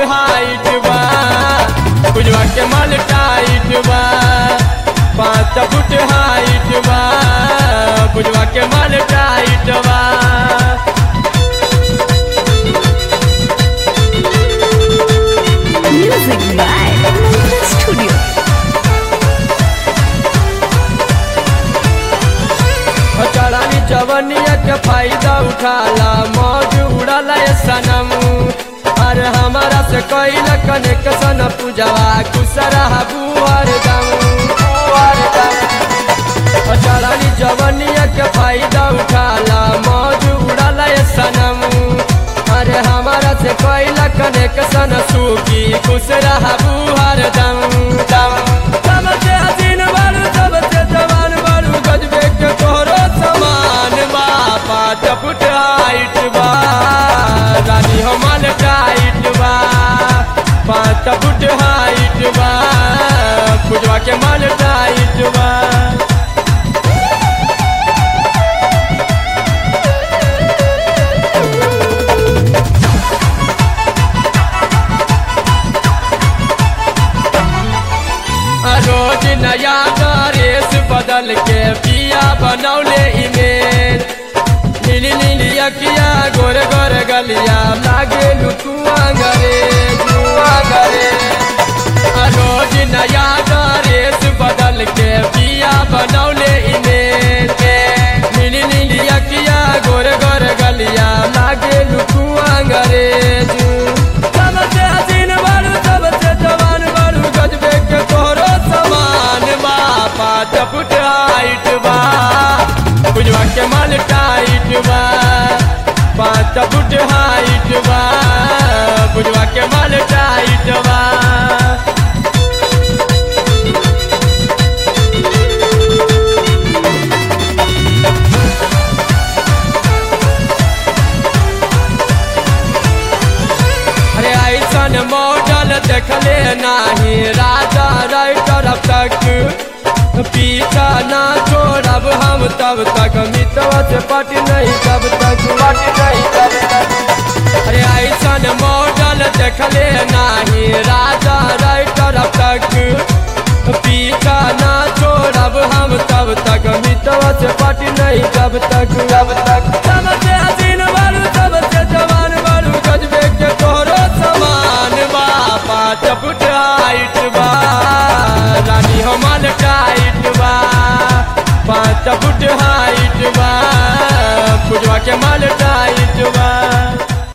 Height बा बुझवा के माल टाइट बा पाँच फुट हाइट बा बुझवा के माल टाइट बा Music by Mantra Studio. चढ़ानी चवनिया के फायदा उठाला मौज उड़ाला ये सनम अरे हमारा से कैल कनेक्शन पूजवा कुसरा बुआर दम बुआर दम चढ़ानी चवनिया के फायदा उठाला मौज उड़ाला ये सनम अरे हमारा से कैल कनेक्शन सूखी कुसरा बुआर दम दम सबसे हसीन बारू सबसे जवान बारू गजबे के तोहरो समान बा पाँच फुट हाइट बा रानी हमार टाइट बा पाँच फुट हाइट बा पुजवा के माल टाइट बा रोज नया ड्रेस बदल के पिया बनौले इमेल नीली नीली अकिया गोर गोर गलिया लागे लुकुआ गरे लुआ गरे रोज नया ड्रेस बदल के पिया बनौले इमेल नीली नीली अकिया गोर गोर गलिया लागे लुकुआ गरे सबसे हसीन बारू सबसे जवान बारू गजबे के तोहरो समान बा पाँच फुट हाइट बा बुझवा के माल टाइट बा पाँच फुट हाइट बा बुझवा के माल टाइट बा अरे ऐसन मॉडल देखले नाही राजा राइटर अब तक पीछा ना छोड़ब हम तब तक मितवा से पट नहीं तब तक पट नहीं तब तक अरे ऐसन मॉडल देखले नाही राजा राइटर अब तक पीछा ना छोड़ब हम तब तक मितवा से पट नहीं तब तक तब तक